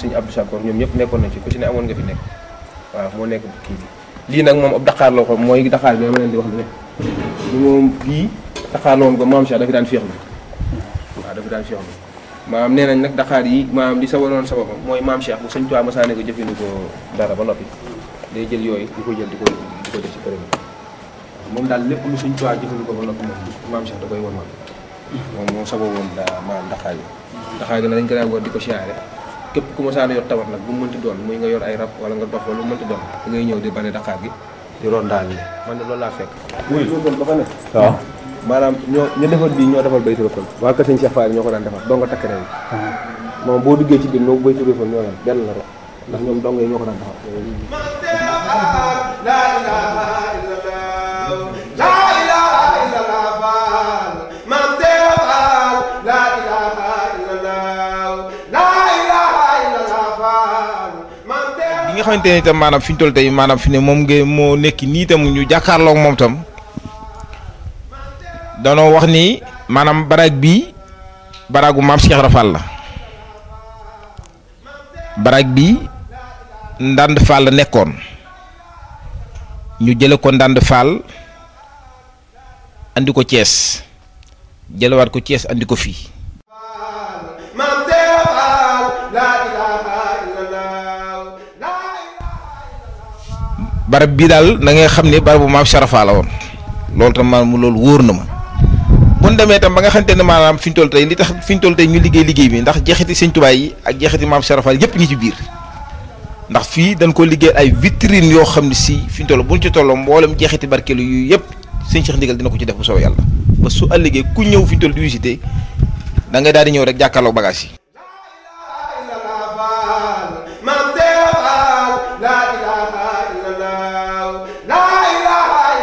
sëñ Abdou Sakor ñoom ñëpp nekkoon nañ ci ku ci ne amoon nga fi nekk waaw moo nekk kii bi lii nag moom ab daqaar la ko mooy daqaar bi dama leen di wax lu ne li moom bii daqaar la moom ko maam Cheikh dafi daan féexlu waaw dafi daan féexlu maam nee nañ nag daqaar yi maam li sa waroon sababam mooy maam Cheikh bu sëñ Tuubaa masaane ko jëfandikoo dara ba noppi day jël yooyu di ko jël di ko di ko def ci këram moom daal lépp lu sëñ Tuubaa jëfandikoo ba noppi moom maam Cheikh da koy won moom moom moo sababoon daa maam daqaar yi daqaar gi nag dañ ko daan war di ko siyaare képp ku masaane yor tawat nag bu mu mënti doon muy nga yor ay rab wala nga dox wala lu mu mënti doon da ngay ñëw di bale daqaar gi di ron daal ni man de loolu laa fekk wuy ba fa ne waaw maanaam ñoo ñu defar bii ñoo defal baytu rëfal waa kër sëñ Cheikh Fall ñoo ko daan defar doo nga takk rek moom boo duggee ci biir moo baytu rëfal ñoo leen benn la rek ndax ñoom dong yi ñoo ko daan defar bi nga xamante ne itam maanaam fi ñu toll tey maanaam fi ne moom nga moo nekk nii tam ñu jàkkaarloog moom tam danoo wax ni maanaam baraag bii baraagu maam Cheikh Rafal la baraag bi ndànd Fall la nekkoon ñu jële ko ndànd Fall andi ko Thiès jëlewaat ko Thiès andi ko fii barab bii daal na nga xam ne barabu maam Cheikh Rafal la woon loolu tam maanaam loolu wóor na ma bu ñu demee tam ba nga xamante ne maanaam fi ñu toll tey li tax fi ñu toll tey ñu liggéey liggéey bi ndax jeexiti sëñ Tuubaa yi ak jeexiti maam Cheikh Rafal yëpp ngi ci biir ndax fii dañ ko liggéey ay vitrine yoo xam ne si fi ñu toll bu ñu ci tolloo mboolem jeexiti barkeelu yu yëpp sëñ Cheikh Ndigal dina ko ci def bu soobee yàlla ba su ëllëgee ku ñëw fi ñu toll di visité da ngay daal di ñëw rek jàkkaarloog bagage yi.